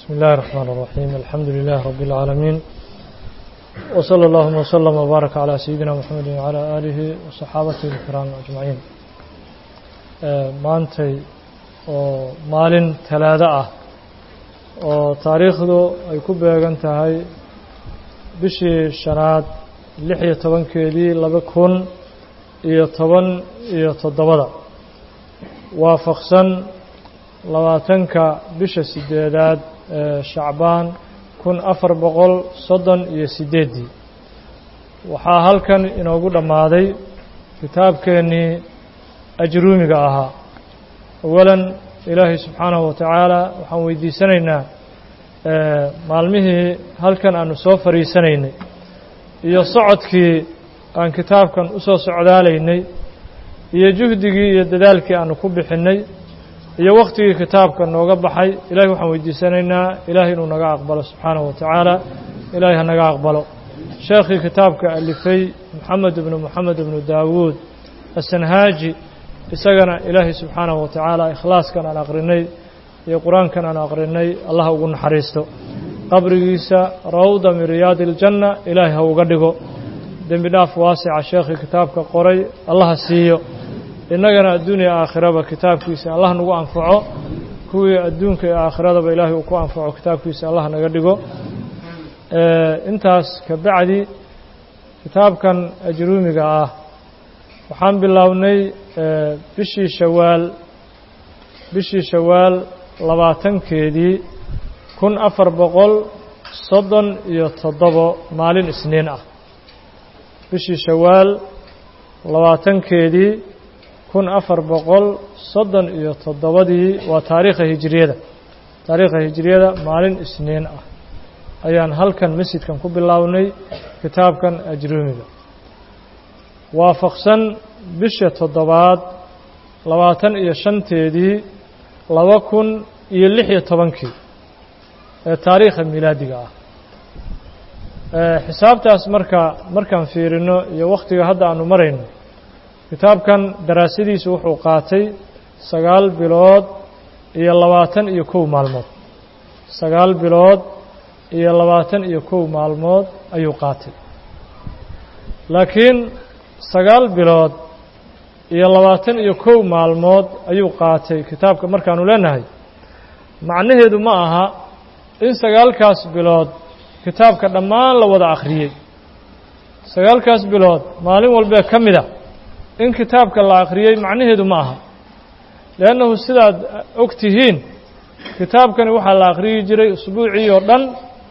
بسم الله الرحمن الرحيم الحمد لله رب العالمين وصلى اللهم وسلم وبارك على سيدنا محمد وعلى آله وصحابته الكرام أجمعين maantay oo maalin talaado ah oo taariikhdu ay ku beegan tahay bishii shanaad lix iyo tobankeedii laba kun iyo toban iyo toddobada waafaqsan labaatanka bisha sideedaad ee shacbaan kun afar boqol soddon iyo sideeddii waxaa halkan inoogu dhammaaday kitaabkeennii ajruumiga ahaa awalan ilaahay subxaanahu wa tacaala waxaan weydiisanaynaa maalmihii halkan aanu soo fadhiisanaynay iyo socodkii aan kitaabkan u soo socdaalaynay iyo juhdigii iyo dadaalkii aanu ku bixinnay iyo wakhtigii kitaabka nooga baxay ilahay waxaan weydiisanaynaa ilaahay inuu naga aqbalo subxaanahu wa tacaala ilaahay ha naga aqbalo sheekhii kitaabka alifay moxamed ibnu moxamed ibnu daawuud asanhaaji isagana ilaahay subxaanahu wa tacaala ikhlaaskan aan aqrinay iyo qur-aankan aan aqrinay allah ugu naxariisto qabrigiisa rawda min riyaadi iljanna ilaahay ha uga dhigo dembi dhaaf waasica sheekhii kitaabka qoray allaha siiyo innagana adduuniya aakhiraba kitaabkiisa allah nagu anfaco kuwii adduunka iyo aakhiradaba ilaahay uu ku anfaco kitaabkiisa allah naga dhigo intaas ka bacdi kitaabkan ajruumiga ah waxaan bilownay bishii shawaal bishii shawaal labaatankeedii kun afar boqol soddon iyo toddobo maalin isniin ah bishii shawaal labaatankeedii kun afar boqol soddon iyo toddobadii waa taariikha hijiriyada taariikha hijiriyada maalin isniin ah ayaan halkan masjidkan ku bilownay kitaabkan ajruumiga waafaqsan bisha toddobaad labaatan iyo shanteedii laba kun iyo lix iyo tobankii ee taariikha milaadiga ah xisaabtaas marka markaan fiirino iyo wakhtiga hadda aanu marayno kitaabkan daraasadiisu wuxuu qaatay sagaal bilood iyo labaatan iyo kow maalmood sagaal bilood iyo labaatan iyo kow maalmood ayuu qaatay laakiin sagaal bilood iyo labaatan iyo kow maalmood ayuu qaatay kitaabka markaanu leenahay macnaheedu ma aha in sagaalkaas bilood kitaabka dhammaan la wada akhriyey sagaalkaas bilood maalin walbee ka mid a in kitaabka la akhriyey macnaheedu ma aha leannahu sidaad og tihiin kitaabkani waxaa la akhriyi jiray usbuucii oo dhan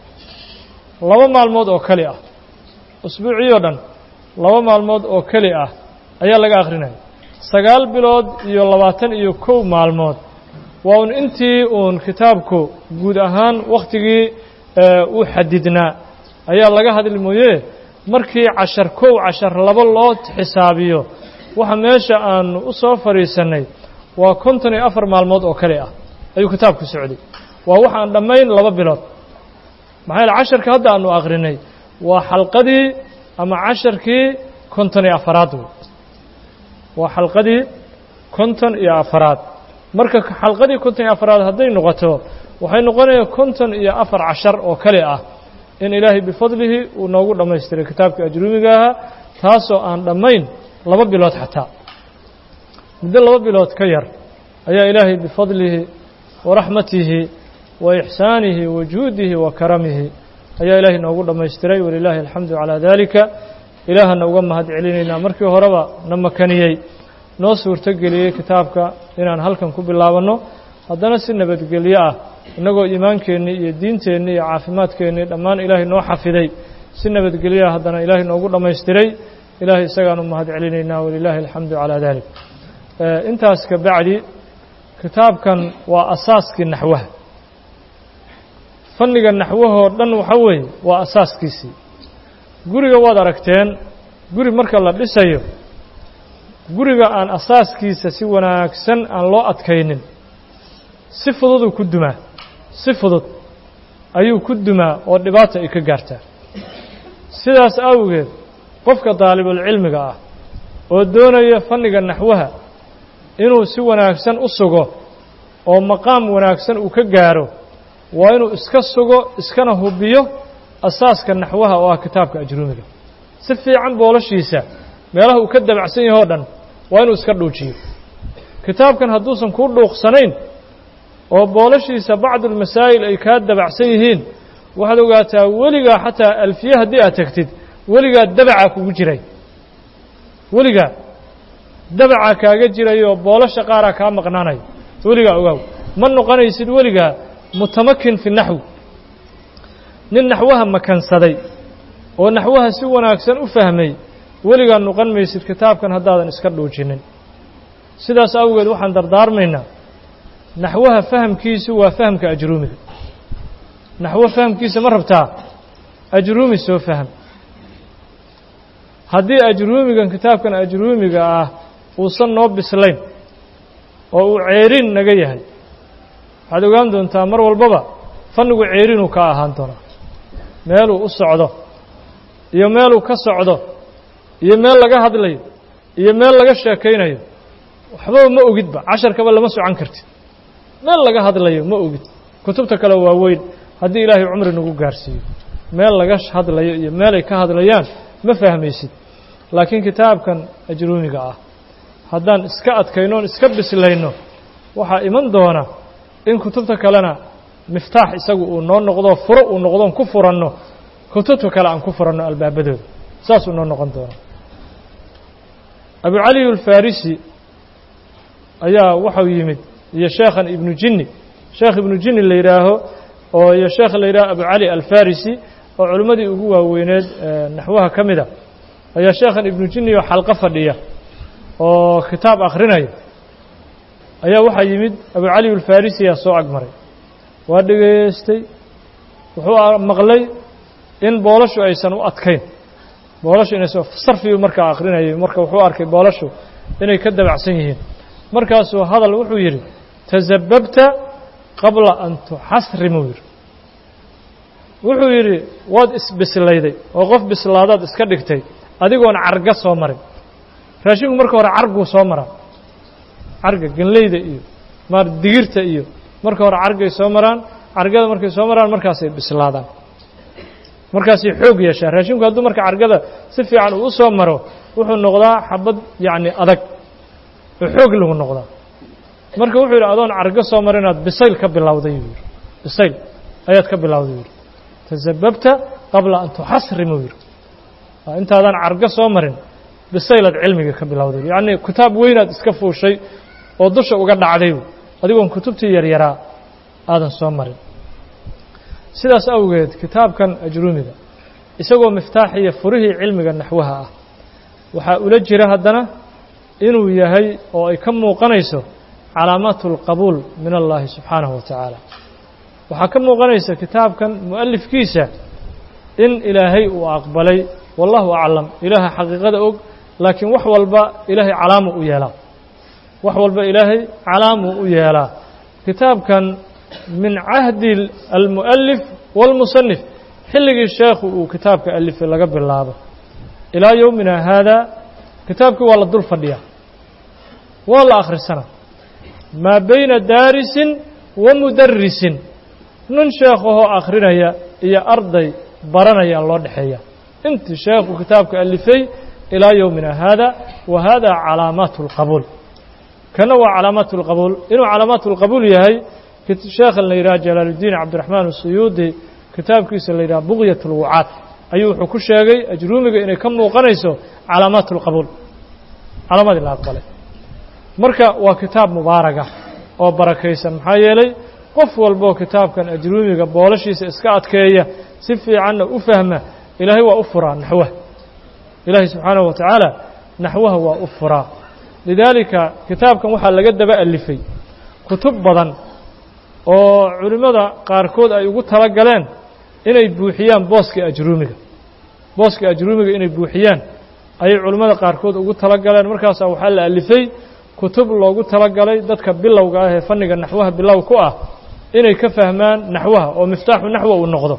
laba maalmood oo keli ah usbuucii oo dhan laba maalmood oo keli ah ayaa laga akhrinaya sagaal bilood iyo labaatan iyo kow maalmood waa un intii uun kitaabku guud ahaan wakhtigii u xadidnaa ayaa laga hadli mooye markii cashar kow cashar laba loo xisaabiyo waxa meesha aanu u soo fadhiisannay waa konton iyo afar maalmood oo kale ah ayuu kitaabku socday waa wax aan dhammayn laba bilood maxaa yaele casharka hadda aanu akhrinay waa xalqadii ama casharkii konton iyo afaraad wey waa xalqadii konton iyo afaraad marka xalqadii konton iyo afaraad hadday noqoto waxay noqonayaan konton iyo afar cashar oo kale ah in ilaahay bifadlihi uu noogu dhammaystiray kitaabka ajruumiga ahaa taasoo aan dhammayn laba bilood xataa muddo laba bilood ka yar ayaa ilaahay bifadlihi wa raxmatihi wa ixsaanihi wa juudihi wa karamihi ayaa ilaahay noogu dhammaystiray walilaahi alxamdu calaa daalika ilaahana uga mahad celinaynaa markii horeba na makaniyey noo suurto geliyey kitaabka inaan halkan ku bilaabanno haddana si nabadgelyo ah innagoo iimaankeenii iyo diinteennii iyo caafimaadkeennii dhammaan ilaahay noo xafiday si nabadgelyoah haddana ilaahay noogu dhammaystiray ilaahay isagaanu mahad celinaynaa walilaahi alxamdu calaa dalik intaas ka bacdi kitaabkan waa asaaskii naxwaha fanniga naxwahoo dhan waxa weeye waa asaaskiisii guriga waad aragteen guri marka la dhisayo guriga aan asaaskiisa si wanaagsan aan loo adkaynin si fududuu ku dumaa si fudud ayuu ku dumaa oo dhibaata ay ka gaartaa sidaas awgeed qofka daalibulcilmiga ah oo doonaya fanniga naxwaha inuu si wanaagsan u sugo oo maqaam wanaagsan uu ka gaaro waa inuu iska sugo iskana hubiyo asaaska naxwaha oo ah kitaabka ajruumiga si fiican boolashiisa meelaha uu ka dabacsan yahay o dhan waa inuu iska dhuujiyo kitaabkan hadduusan kuu dhuuqsanayn oo boolashiisa bacdulmasaa'il ay kaa dabacsan yihiin waxaad ogaataa weligaa xataa alfiye haddii aad tegtid weligaa dabacaa kugu jiray weligaa dabacaa kaaga jiray oo boolasha qaaraa kaa maqnaanaya weligaa ogaaw ma noqonaysid weligaa mutamakin fi naxwi nin naxwaha makansaday oo naxwaha si wanaagsan u fahmay weligaa noqon maysid kitaabkan haddaadan iska dhuujinin sidaas awgeed waxaan dardaarmaynaa naxwaha fahamkiisu waa fahamka ajruumiga naxwo fahamkiisa ma rabtaa ajruumi soo faham haddii ajruumigan kitaabkan ajruumiga ah uusan noo bislayn oo uu ceerin naga yahay waxaad ogaan doontaa mar walbaba fannigu ceerinuu ka ahaan doonaa meeluu u socdo iyo meeluu ka socdo iyo meel laga hadlayo iyo meel laga sheekaynayo waxbaba ma ogidba casharkaba lama socan kartid meel laga hadlayo ma ogid kutubta kale waa weyn haddii ilaahay cumri nagu gaarsiiyo meel laga hadlayo iyo meelay ka hadlayaan ma fahmaysid laakiin kitaabkan ajruumiga ah haddaan iska adkayno on iska bislayno waxaa iman doona in kutubta kalena miftaax isagu uu noo noqdo furo uu noqdoon ku furanno kutubta kale aan ku furanno albaabadooda saasuu noo noqon doona abu cali alfarisi ayaa waxau yimid iyo sheekhan ibnu jinni sheekh ibnu jinni la yidhaaho oo iyo sheekh la yidhaho abu cali alfarisi oo culimmadii ugu waaweyneed naxwaha ka mida ayaa sheekhan ibnu jinni oo xalqo fadhiya oo kitaab akhrinaya ayaa waxaa yimid abu cali alfarisiyaa soo agmaray waa dhegaystay wuxuu maqlay in boolashu aysan u adkayn boolashu inaysan sarfiyu markaa akrinayay marka wuxuu arkay boolashu inay ka dabacsan yihiin markaasuu hadal wuxuu yidhi tasababta qabla an tuxasrimuu yidhi wuxuu yidhi waad isbislayday oo qof bislaadaad iska dhigtay adigoon carga soo marin raashinku marka hore carguu soo maraa carga genleyda iyo maar digirta iyo marka hore cargay soo maraan cargada markay soo maraan markaasay bislaadaan markaasay xoog yeeshaan raashinku hadduu marka cargada si fiican uu u soo maro wuxuu noqdaa xabad yacni adag oo xoog lagu noqdaa marka wuxuu yidhi adoon cargo soo mar inaad bisayl ka bilowday yuu yidhi bisayl ayaad ka bilowday yidhi tasababta qabla an tuxasrimuu yidhi intaadaan cargo soo marin bisaylaad cilmiga ka bilowday yacni kitaab weynaad iska fuushay oo dusha uga dhacday adigoon kutubtii yaryaraa aadan soo marin sidaas awgeed kitaabkan ajruumiga isagoo miftaaxiya furihii cilmiga naxwaha ah waxaa ula jira haddana inuu yahay oo ay ka muuqanayso calaamaatu اlqabuul min allahi subxaanahu wa tacaala waxaa ka muuqanaysa kitaabkan mu'alifkiisa in ilaahay uu aqbalay wallahu aclam ilaaha xaqiiqada og laakiin wax walba ilaahay calaamu u yeelaa wax walba ilaahay calaamuu u yeelaa kitaabkan min cahdi almu'alif wاlmusanif xilligii sheekhu uu kitaabka alifay laga bilaabo ilaa yowmina haada kitaabkii waa la dul fadhiyaa waa la akhrisana maa bayna daarisin wa mudarisin nin sheekhahoo akhrinaya iyo arday baranaya loo dhexeeya intii sheekhu kitaabka alifay ilaa yowmina haada wa hada calaamaatu اlqabuul kana waa calaamaatu اlqabuul inuu calaamaatu اlqabuul yahay sheekhan la yidhaha jalaaluddiin cabdiraxmaan asuyuudi kitaabkiisa la yidhaha buqyat اlwucaad ayuu wuxuu ku sheegay ajruumiga inay ka muuqanayso calaamaat اlqabuul calaamadii la aqbalay marka waa kitaab mubaaraga oo barakaysan maxaa yeelay qof walboo kitaabkan ajruumiga boolashiisa iska adkeeya si fiicanna u fahma ilaahay waa u furaa naxwaha ilaahay subxaanahu wa tacaala naxwaha waa u furaa lidaalika kitaabkan waxaa laga daba alifay kutub badan oo culimmada qaarkood ay ugu tala galeen inay buuxiyaan booska ajruumiga booska ajruumiga inay buuxiyaan ayay culimmada qaarkood ugu tala galeen markaasaa waxaa la alifay kutub loogu tala galay dadka bilowga ah ee fanniga naxwaha bilow ku ah inay ka fahmaan naxwaha oo miftaaxu naxwa uu noqdo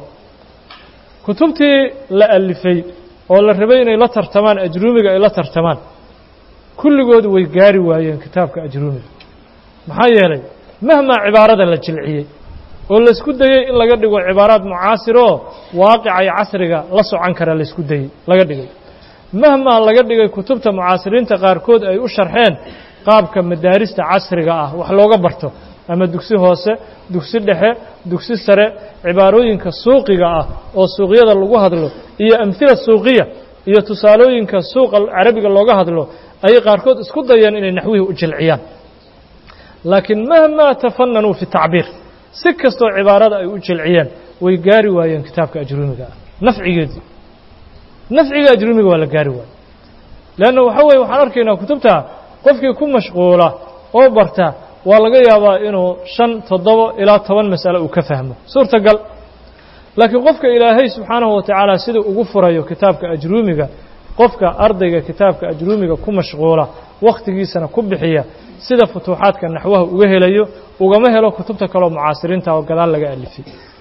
kutubtii la alifay oo la rabay inay la tartamaan ajruumiga ay la tartamaan kulligood way gaari waayeen kitaabka ajruumiga maxaa yeelay mahmaa cibaarada la jilciyey oo laysku dayey in laga dhigo cibaaraad mucaasiroo waaqica iyo casriga la socon kara laysku dayey laga dhigay mahmaa laga dhigay kutubta mucaasiriinta qaarkood ay u sharxeen qaabka madaarista casriga ah wax looga barto ama dugsi hoose dugsi dhexe dugsi sare cibaarooyinka suuqiga ah oo suuqyada lagu hadlo iyo amhila suuqiya iyo tusaalooyinka suuqa carabiga looga hadlo ayay qaarkood isku dayeen inay naxwihii u jilciyaan laakiin mahmaa tafananuu fi tacbiir si kastoo cibaarada ay u jilciyeen way gaari waayeen kitaabka ajruumiga ah nafcigeedii nafciga ajruumiga waa la gaari waaye leanna waxa weye waxaan arkaynaa kutubta qofkii ku mashquula oo barta waa laga yaabaa inuu shan toddoba ilaa toban mas'ale uu ka fahmo suurtagal laakiin qofka ilaahay subxaanahu wa tacaala sida ugu furayo kitaabka ajruumiga qofka ardayga kitaabka ajruumiga ku mashquula wakhtigiisana ku bixiya sida futuuxaadka naxwaha uga helayo ugama helo kutubta kaleo mucaasiriinta oo gadaal laga alifay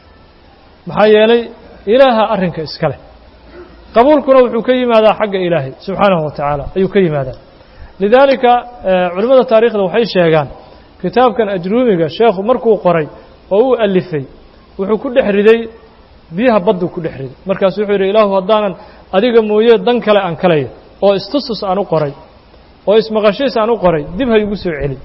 maxaa yeelay ilaaha arrinka iska leh qabuulkuna wuxuu ka yimaadaa xagga ilaahay subxaanahu wa tacaala ayuu ka yimaadaa lidaalika culimmada taarikhda waxay sheegaan kitaabkan ajruumiga sheekhu markuu qoray oo uu alifay wuxuu ku dhex riday biyaha badduu ku dhex riday markaasu wuxuu yidhi ilaahu haddaanan adiga mooye dan kale aan kalaya oo istustus aan u qoray oo ismaqashiis aan u qoray dib ha igu soo celi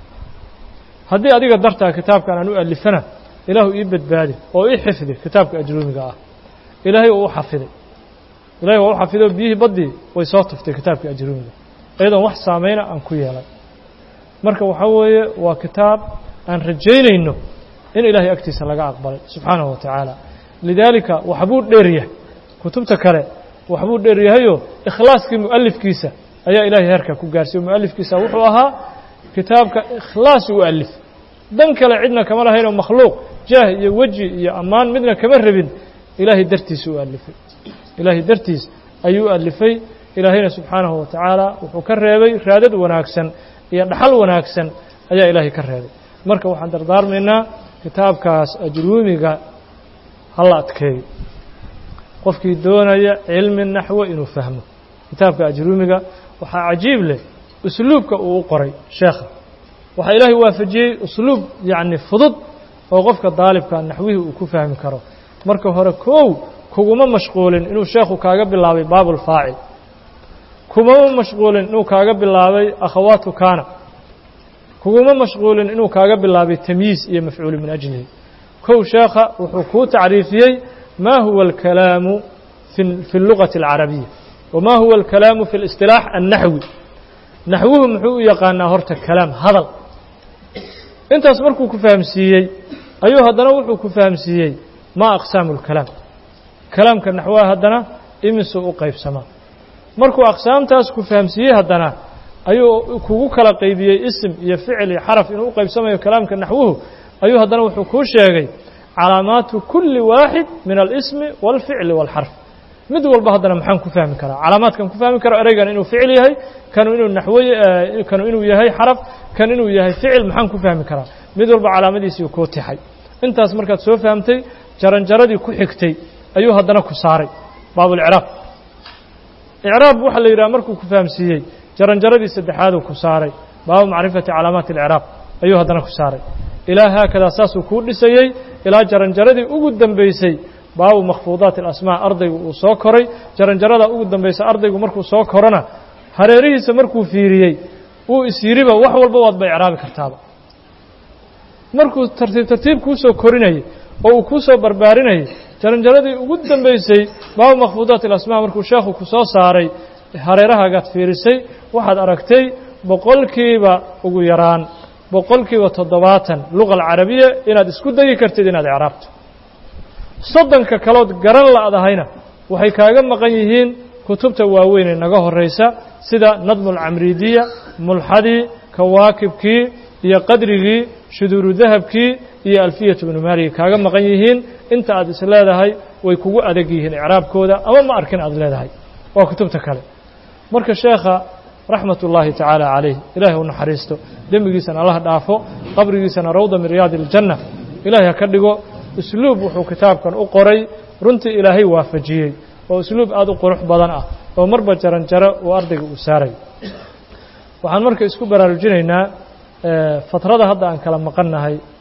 haddii adiga dartaa kitaabkan aan u alifana ilaahu ii badbaadi oo ii xifdi kitaabka ajruumiga ah ilaahay uu u xafiday ilahay waa u xafiday oo biyihii baddii way soo tuftay kitaabka ajruumiga iyadoon wax saameyna aan ku yeelay marka waxaa weeye waa kitaab aan rajaynayno in ilaahay agtiisa laga aqbalay subxaanahu wa tacaala lidaalika waxbuu dheer yahay kutubta kale waxbuu dheer yahayoo ikhlaaskii mu'alifkiisa ayaa ilaahay heerka ku gaarsiiye mu'alifkiisa wuxuu ahaa kitaabka ikhlaas u alif dan kale cidna kama lahaynoo makhluuq jaah iyo weji iyo ammaan midna kama rabin ilaahay dartiisa u alifay ilaahay dartiis ayuu u alifay ilaahayna subxaanahu wa tacaala wuxuu ka reebay raadad wanaagsan iyo dhaxal wanaagsan ayaa ilaahay ka reebay marka waxaan dardaarmaynaa kitaabkaas ajruumiga hala adkeeyo qofkii doonaya cilmi naxwo inuu fahmo kitaabka ajruumiga waxaa cajiib leh usluubka uu u qoray sheekha waxaa ilaahay waafajiyey usluub yacni fudud oo qofka daalibka naxwihii uu ku fahmi karo marka hore kow kuguma mashquulin inuu sheekhu kaaga bilaabay baabulfaacil kumama mashquulin inuu kaaga bilaabay akhawaatu kaana kuguma mashquulin inuu kaaga bilaabay tamyiis iyo mafcuulu min ajlihi kow sheekha wuxuu kuu tacriifiyey ma huwa alkalaamu fi اllugati اlcarabiya wama huwa alkalaamu fi اlisطilaax annaxwi naxwuhu muxuu u yaqaanaa horta kalaam hadal intaas markuu ku fahamsiiyey ayuu haddana wuxuu ku fahamsiiyey ma aqsaamu اlkalaam kalaamka naxwaha haddana imisuu u qaybsamaa markuu aqsaamtaas ku fahamsiiyey haddana ayuu kugu kala qaybiyey isim iyo ficil iyo xaraf inuu u qaybsamayo kalaamka naxwuhu ayuu haddana wuxuu kuu sheegay calaamaatu kulli waaxid min alismi wاlficli wاlxarf mid walba haddana maxaan ku fahmi karaa calaamaadkan ku fahmi karo ereygan inuu ficil yahay kanu inuu naxwo kanu inuu yahay xaraf kan inuu yahay ficil maxaan ku fahmi karaa mid walba calaamadiisii kuu tixay intaas markaad soo fahamtay jaranjaradii ku xigtay ayuu haddana ku saaray baabulcraab icraab waxaa la yidhaha markuu ku fahamsiiyey jaranjaradii saddexaaduu ku saaray baabu macrifati calaamaati اlcraab ayuu haddana ku saaray ilaa haakadaa saasuu kuu dhisayey ilaa jaranjaradii ugu dambeysay baabu makhfuudaati alasmaa ardaygu uu soo koray jaranjarada ugu dambaysa ardaygu markuu soo korona hareerihiisa markuu fiiriyey uu is yidhiba wax walba waadba icraabi kartaaba markuu tartiib tartiib kuu soo korinayay oo uu kuu soo barbaarinayay jaranjaradii ugu dambeysay baabu makhfuudaati alasmaa markuu sheekhu ku soo saaray hareerahaagaad fiirisay waxaad aragtay boqolkiiba ugu yaraan boqolkiiba toddobaatan luga alcarabiya inaad isku dayi kartid inaad icraabto soddonka kalood garan la'dahayna waxay kaaga maqan yihiin kutubta waaweyn ee naga horraysa sida nadmu alcamriidiya mulxadii kawaakibkii iyo qadrigii shuduuru dahabkii iyo alfiyatu bnu maaliga kaaga maqan yihiin inta aad is leedahay way kugu adag yihiin icraabkooda ama ma arkin aad leedahay waa kutubta kale marka sheekha raxmat ullaahi tacaala calayh ilaahay u naxariisto dembigiisana allah dhaafo qabrigiisana rawda min riyaadi iljanna ilaahay ha ka dhigo usluub wuxuu kitaabkan u qoray runtii ilaahay waafajiyey oo usluub aad u qurux badan ah oo marba jaranjaro uu ardayga uu saaray waxaan marka isku baraarujinaynaa fatrada hadda aan kala maqannahay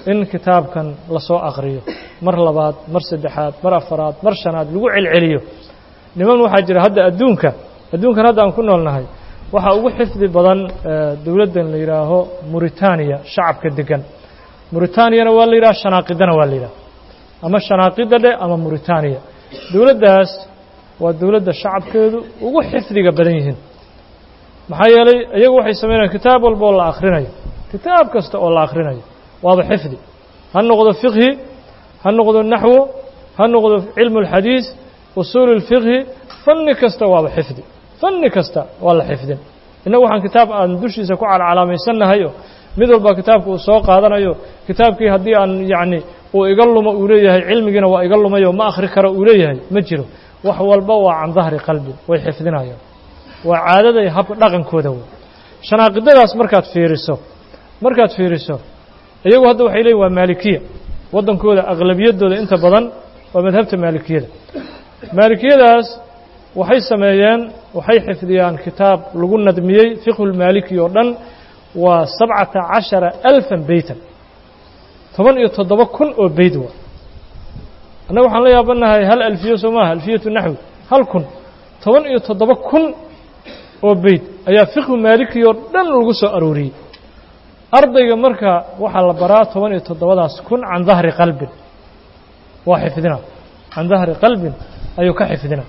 in kitaabkan lasoo aqriyo mar labaad mar saddexaad mar afaraad mar shanaad lagu celceliyo niman waxaa jira hadda adduunka adduunkan hadda aan ku noolnahay waxaa ugu xifdi badan dowladdan la yidhaaho muritaaniya shacabka degan muritaaniyana waa la yidhaha shanaaqidana waa la yidhaha ama shanaaqida dheh ama muritaaniya dowladdaas waa dowladda shacabkeedu ugu xifdiga badan yihiin maxaa yeelay iyagu waxay sameynayaan kitaab walba oo la akhrinayo kitaab kasta oo la akhrinayo waaba xifdi ha noqdo fiqhi ha noqdo naxwo ha noqdo cilmu اlxadiis usuulu اlfiqhi fanni kasta waaba xifdi fanni kasta waa la xifdin innagu waxaan kitaab aan dushiisa ku calcalaamaysannahayo mid walba kitaabka uu soo qaadanayo kitaabkii haddii aan yacni uu iga lumo uu leeyahay cilmigiina waa iga lumayo ma akhri karo uu leeyahay ma jiro wax walba waa can dahri qalbin way xifdinayaan waa caadada iyo habka dhaqankooda wey shanaaqidadaas markaad fiiriso markaad fiiriso iyagu hadda waxay leeyihin waa maalikiya waddankooda aqlabiyaddooda inta badan waa madhabta maalikiyada maalikiyadaas waxay sameeyeen waxay xifdiyaan kitaab lagu nadmiyey fiqhulmaaliki oo dhan waa sabcata cashara alfan beytan toban iyo toddoba kun oo beyd waa annaga waxaan la yaabanahay hal alfiyo soo maaha alfiyatu naxwi hal kun toban iyo toddoba kun oo beyd ayaa fiqhu maaliki oo dhan lagu soo arooriyey ardayga marka waxaa la baraa toban iyo toddobadaas kun can dahri qalbin waa xifdina can dahri qalbin ayuu ka xifdina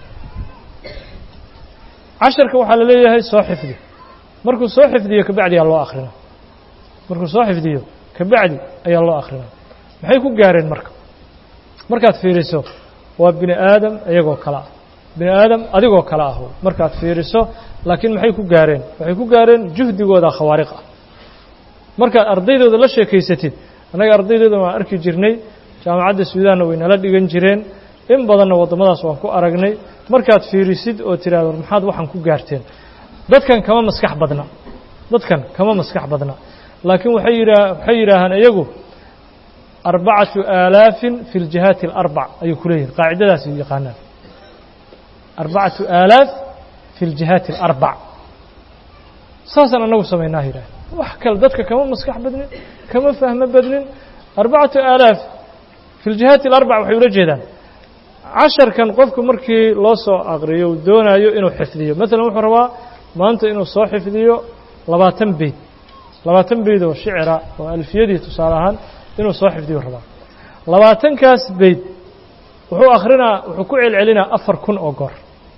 casharka waxaa la leeyahay soo xifdi markuu soo xifdiyo kabacdi ayaa loo akhrina markuu soo xifdiyo kabacdi ayaa loo akhrina maxay ku gaareen marka markaad fiiriso waa bini aadam iyagoo kale ah bini aadam adigoo kale ah markaad fiiriso laakiin maxay ku gaareen waxay ku gaareen juhdigooda khawaariq ah markaad ardaydooda la sheekaysatid annaga ardaydooda waan arki jirnay jaamacadda suudaanna way nala dhigan jireen in badanna waddamadaas waan ku aragnay markaad fiirisid oo tidhahdo maxaad waxaan ku gaarteen dadkan kama maskax badna dadkan kama maskax badna laakiin waxay yidhaa waxay yidhaahaan iyagu arbacatu aalaafin fi ljihaati alarbac ayuu ku leeyihin qaacidadaas yaqaanaan arbacatu aalaaf fi ljihaati alarbac saasaan annagu samaynaa yidhaah wax kale dadka kama maskax badnin kama fahmo badnin arbacatu aalaaf fi ljihaati alarbac waxay ula jeedaan casharkan qofku markii loo soo aqriyo uu doonayo inuu xifdiyo maalan wuxuu rabaa maanta inuu soo xifdiyo labaatan beyd labaatan beyd oo shicira oo alfiyadii tusaale ahaan inuu soo xifdiyo rabaa labaatankaas beyd wuxuu akhrinaa wuxuu ku celcelinaa afar kun oo goor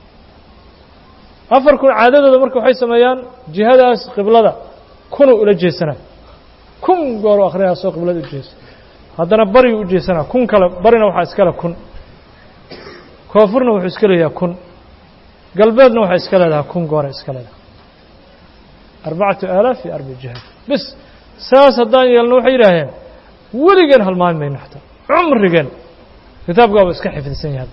afar kun caadadooda marka waxay sameeyaan jihadaas qiblada kunuu ula jeesanaa kun goor u akhrinayaa soo qiblada u jeesa haddana bariyu u jeesanaa kun kale barina waxaa iskale kun koonfurna wuxuu iska leeyahay kun galbeedna waxay iska leedahay kun goora iska leedahay arbacatu aalaaf iyo arbac jihaad bis saas haddaan yeelno waxay yidhaaheen weligeen halmaami mayno xataa cumrigeen kitaabkaaba iska xifdisan yahay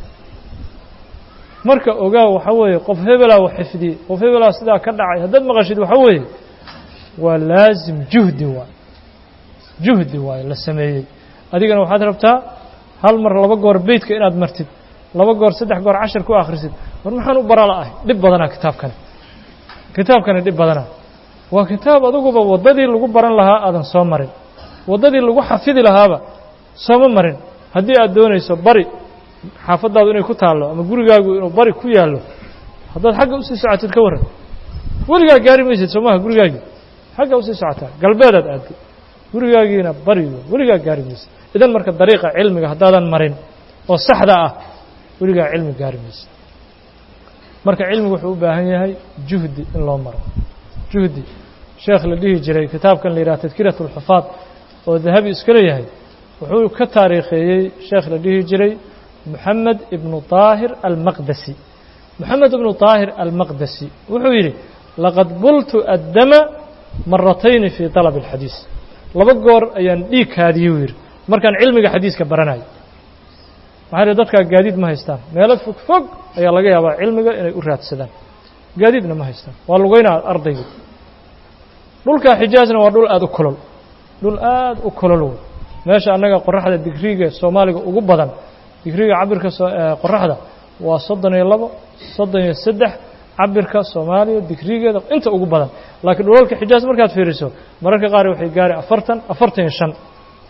marka ogaa waxaa weeye qof hebelaa wax xifdiyey qof hebelaa sidaa ka dhacay haddaad maqashid waxaa weeye waa laasim juhdi waay juhdi waayo la sameeyey adigana waxaad rabtaa hal mar laba goor beytka inaad martid laba goor saddex goor cashar ku akhrisid war maxaan u bara la'ahay dhib badanaa kitaabkani kitaabkani dhib badanaa waa kitaab adiguba waddadii lagu baran lahaa aadan soo marin waddadii lagu xafidi lahaaba sooma marin haddii aad doonayso bari xaafaddaadu inay ku taallo ama gurigaagu inuu bari ku yaallo haddaad xagga usii socotid ka warran weligaa gaari maysid soo maha gurigaagii xagga usii socotaa galbeedaad aadday gurigaagiina barigo weligaa gaari maysid idan marka dariiqa cilmiga haddaadan marin oo saxda ah weligaa cilmi gaari maysid marka cilmigu wuxuu u baahan yahay juhdi in loo maro juhdi sheekh la dhihi jiray kitaabkan la yidhaha tadkirat اlxufaad oo dahabi iska leeyahay wuxuu ka taariikheeyey sheekh la dhihi jiray moxamed ibnu طaahir almaqdasi moxamed ibnu طaahir almaqdasi wuxuu yidhi laqad bultu addama maratayni fii طalab اlxadiis laba goor ayaan dhiig kaadiyey u yidhi markaan cilmiga xadiiska baranayo maxaa yidhi dadkaa gaadiid ma haystaan meelo fog fog ayaa laga yaabaa cilmiga inay u raadsadaan gaadiidna ma haystaan waa lugeynaa ardaygu dhulka xijaazna waa dhul aada u kolol dhul aada u kolol wey meesha annaga qoraxda digriga soomaaliga ugu badan digriga cabirka qoraxda waa soddon iyo labo soddon iyo saddex cabirka soomaaliya digrigeeda inta ugu badan laakiin dhulalka xijaaz markaad fiiriso mararka qaar waxay gaari afartan afartan iyo shan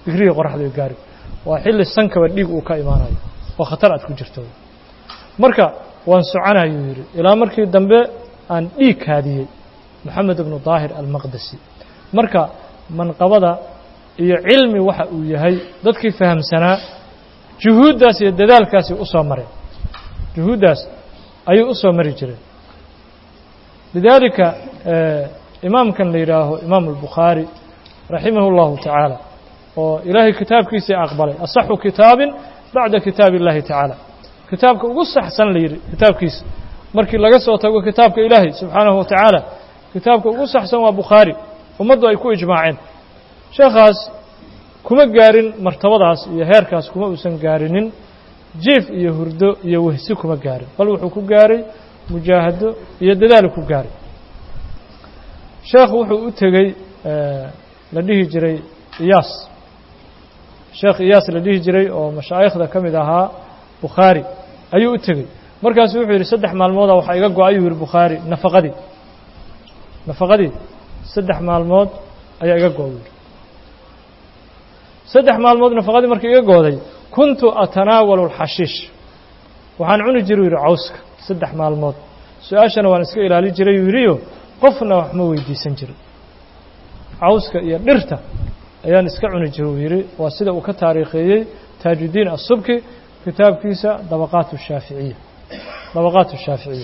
digrigii qoraxdu ay gaari waa xilli sankaba dhiig uu ka imaanayo oo khatar aad ku jirto marka waan soconayuu yidhi ilaa markii dambe aan dhiig kaadiyey moxamed ibnu daahir almaqdesi marka manqabada iyo cilmi waxa uu yahay dadkii fahamsanaa juhuuddaas iyo dadaalkaasi u soo mareen juhuuddaas ayuu u soo mari jireen lidaalika imaamkan la yidhaaho imaamu albukhaari raximah اllahu tacaala oo ilaahay kitaabkiisii aqbalay asaxu kitaabin bacda kitaabi اllahi tacaala kitaabka ugu saxsan la yidhi kitaabkiisa markii laga soo tago kitaabka ilaahay subxaanahu wa tacaala kitaabka ugu saxsan waa bukhaari ummaddu ay ku ijmaaceen sheekhaas kuma gaarin martabadaas iyo heerkaas kuma uusan gaarinin jiif iyo hurdo iyo wehsi kuma gaarin bal wuxuu ku gaaray mujaahado iyo dadaalu ku gaaray sheekhu wuxuu u tegey la dhihi jiray iyaas sheekh iyaas la dhihi jiray oo mashaayikhda ka mid ahaa bukhaari ayuu u tegey markaasu wuxuu yidhi saddex maalmooda waxaa iga go- ayuu yidhi bukhaari nafaqadii nafaqadii saddex maalmood ayaa iga go- yidhi saddex maalmood nafaqadii markii iga gooday kuntu atanaawalu alxashiish waxaan cuni jiru yidhi cawska saddex maalmood su-aashana waan iska ilaali jiray yuu yidhiyo qofna wax ma weydiisan jirin cawska iyo dhirta ayaan iska cuni jira uu yidhi waa sida uu ka taariikheeyey taajuddiin asubki kitaabkiisa dabaqaat shaaficiya dabaqaat shaaficiya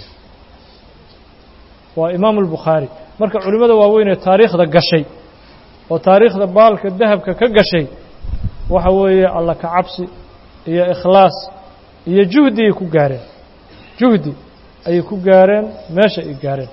waa imaamu albukhaari marka culimmada waaweyn ee taariikhda gashay oo taariikhda baalka dahabka ka gashay waxa weeye alla ka cabsi iyo ikhlaas iyo juhdigay ku gaareen juhdi ayay ku gaareen meesha ay gaareen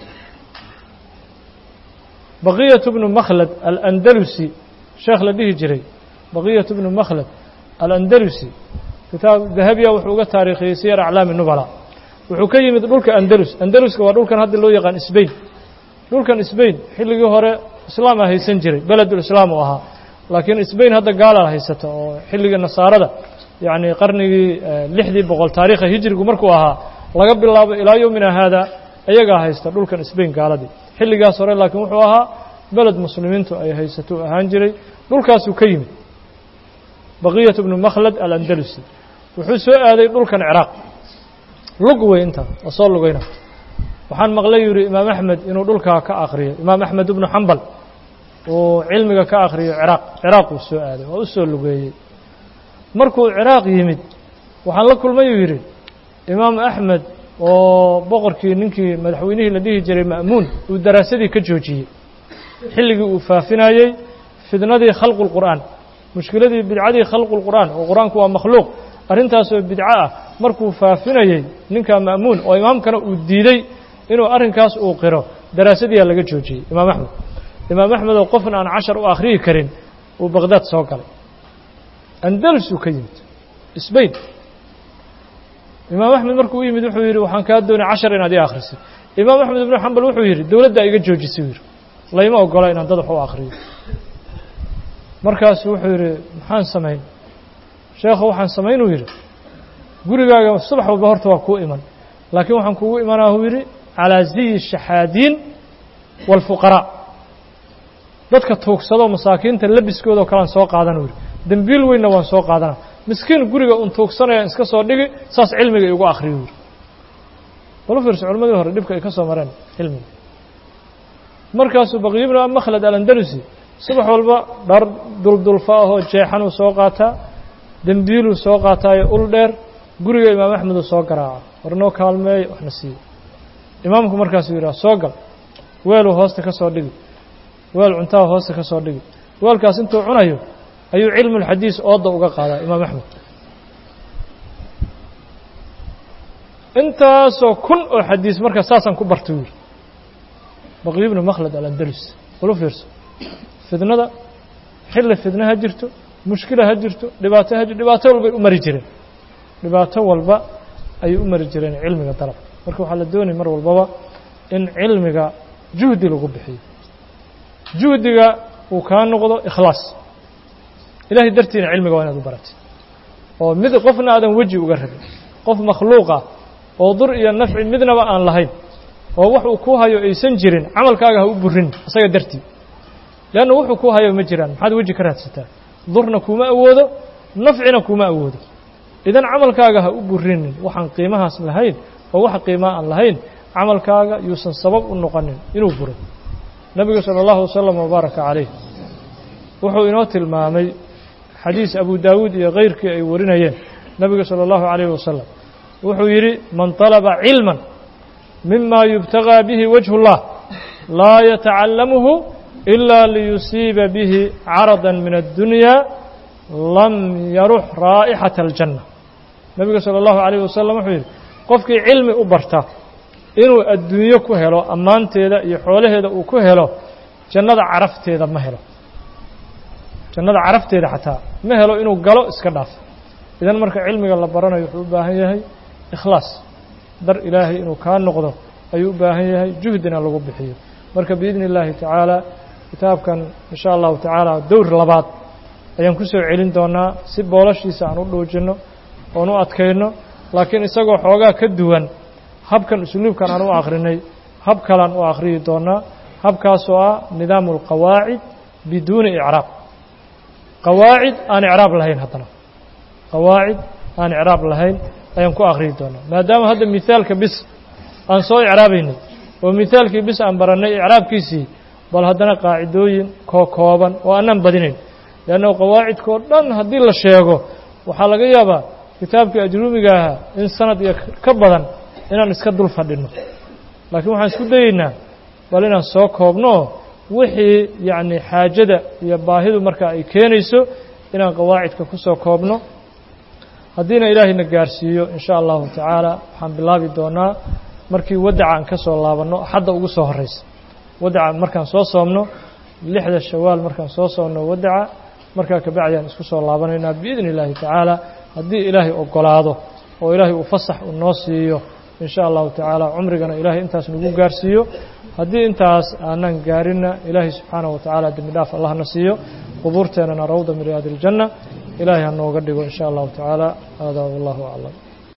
baqiyatu bnu makhlad alandalusi sheekh la dhihi jiray baqiyatu bnu makhlad alandalusi kitaab dahabiya wuxuu uga taariikhiyey siyar aclaami nubala wuxuu ka yimid dhulka andalus andaluska waa dhulkan hadda loo yaqaan sbain dhulkan sbain xilligii hore islaama haysan jiray beledulislaam uu ahaa laakiin sbain hadda gaala haysata oo xilligii nasaarada yacni qarnigii lixdii boqol taariikha hijrigu markuu ahaa laga bilaabo ilaa yowmina haada iyagaa haysta dhulkan sbain gaaladii xilligaas hore laakiin wuxuu ahaa beled muslimiintu ay haysato u ahaan jiray dhulkaasuu ka yimid baqiyatu bnu makhlad alandalusi wuxuu soo aaday dhulkan ciraaq lug wey intaa oo soo lugayna waxaan maqlay yidhi imaam axmed inuu dhulkaa ka akriyo imaam axmed ibnu xambal uu cilmiga ka akriyo ciraaq ciraaq uu soo aaday oo u soo lugeeyey markuu ciraaq yimid waxaan la kulmay uu yidhi imaam axmed oo boqorkii ninkii madaxweynihii la dhihi jiray ma'muun uu daraasadii ka joojiyey xilligii uu faafinayey fidnadii khalqu lqur'aan mushkiladii bidcadii khalqu lqur'aan oo qur-aanku waa makhluuq arrintaasoo bidco ah markuu faafinayey ninka ma'muun oo imaamkana uu diiday inuu arrinkaas uu qiro daraasadiyaa laga joojiyey imaam axmed imaam axmed oo qofna aan cashar u akhriyi karin uu baqdaad soo galay andalus uu ka yimid sbain imaam axmed markuu u yimid wuxuu yidhi waxaan kaa doonay cashar inaad ii akhrisid imaam axmed ibnu xambal wuxuu yidhi dowladdaa iga joojisay u yidhi layma ogola inaan dad wax u akhriyo markaasu wuxuu yidhi maxaan samayn sheekhu waxaan samaynuu yidhi gurigaaga subax walba horta waa kuu iman laakiin waxaan kugu imanaa uu yidhi calaa ziyi shaxaadiin waalfuqaraa dadka tuugsado masaakiinta labiskooda oo kalean soo qaadan uu yidhi dembiil weynna waan soo qaadana miskiin guriga un tuugsanayaan iska soo dhigi saas cilmiga igu akhriyo yidhi balu fiirso culimadii hore dhibka ay ka soo mareen cilmiga markaasuu baqiy ibnu makhlad alandalusi subax walba dhar duldulfa ahoo jeexanuu soo qaataa dembiiluu soo qaataayo ul dheer guriga imaam axmeduu soo garaaca war noo kaalmeeyo waxna siiyo imaamku markaasuu yidhaha soo gal weeluu hoosta ka soo dhigi weel cuntaha hoosta ka soo dhigi weelkaas intuu cunayo ayuu cilmulxadiis ooda uga qaadaa imaam axmed intaasoo kun oo xadiis marka saasaan ku barta yidhi baqiy ibnu makhlad alandalus ulu fiirso fidnada xilli fidna ha jirto mushkila ha jirto dhibaato ha jirto dhibaato walbay u mari jireen dhibaato walba ayay u mari jireen cilmiga dalab marka waxaa la doonaya mar walbaba in cilmiga juhdi lagu bixiyo juhdiga uu kaa noqdo ikhlaas ilahay dartiina cilmiga waa inaad u baratay oo mid qofna aadan weji uga rabin qof makhluuqa oo dur iyo nafci midnaba aan lahayn oo wax uu ku hayo aysan jirin camalkaaga ha u burin isaga dartii leanna wuxuu ku hayo ma jiraan maxaad weji ka raadsataa durna kuma awoodo nafcina kuma awoodo idan camalkaaga ha u burinin waxaan qiimahaas lahayn oo wax qiimaa aan lahayn camalkaaga yuusan sabab u noqonin inuu buro nebiga salى اllahu wasalam wabaaraka calayh wuxuu inoo tilmaamay xadiis abu daawuud iyo kayrkii ay warinayeen nebiga salى اllahu عalayh wasalam wuxuu yidhi man طalaba cilma mima yubtagىa bihi wajه اllah laa yatacallamuhu إila liyusiiba bihi carada min الdunya lam yarux raa'ixaة الjanة nebiga salى اllahu عalayh wasalam wuxuu yidhi qofkii cilmi u barta inuu adduunyo ku helo ammaanteeda iyo xoolaheeda uu ku helo jannada carafteeda ma helo jannada carafteeda xataa ma helo inuu galo iska dhaaf idan marka cilmiga la baranayo wuxuu u baahan yahay ikhlaas dar ilaahay inuu kaa noqdo ayuu u baahan yahay juhdina lagu bixiyo marka biidni اllaahi tacaala kitaabkan in sha allahu tacaala dowr labaad ayaan ku soo celin doonaa si boolashiisa aan u dhuujinno oon u adkayno laakiin isagoo xoogaa ka duwan habkan usluubkan aan u akrinay hab kalaan u akhriyi doonaa habkaasoo ah nidaamu اlqawaacid biduuni icraab qawaacid aan icraab lahayn haddana qawaacid aan icraab lahayn ayaan ku akhriyi doonaa maadaama hadda mihaalka bis aan soo icraabaynay oo mihaalkii bis aan barannay icraabkiisii bal haddana qaacidooyin koo kooban oo aanaan badinayn leanna qawaacidkao dhan haddii la sheego waxaa laga yaabaa kitaabkii ajruumiga ahaa in sanad iyo ka badan inaan iska dul fadhinno laakiin waxaan isku dayeynaa bal inaan soo koobno wixii yacni xaajada iyo baahidu marka ay keenayso inaan qawaacidka ku soo koobno haddiina ilaahayna gaarsiiyo in sha allahu tacaala waxaan bilaabi doonaa markii wadaca aan ka soo laabanno axadda ugu soo horraysa wadaca markaan soo soomno lixda shawaal markaan soo soomno wadaca markaa kabacdi aan isku soo laabanaynaa biidni illaahi tacaala haddii ilaahay ogolaado oo ilaahay uu fasax uu noo siiyo in sha allahu tacaala cumrigana ilaahay intaas nagu gaarsiiyo haddii intaas aanaan gaarinna ilaahay subxaanaه wa tacaala dembi dhaaf allahna siiyo qubuurteennana rawda min riyaadi اljanna ilaahay ha nooga dhigo in sha allahu tacaala hada wallahu aclam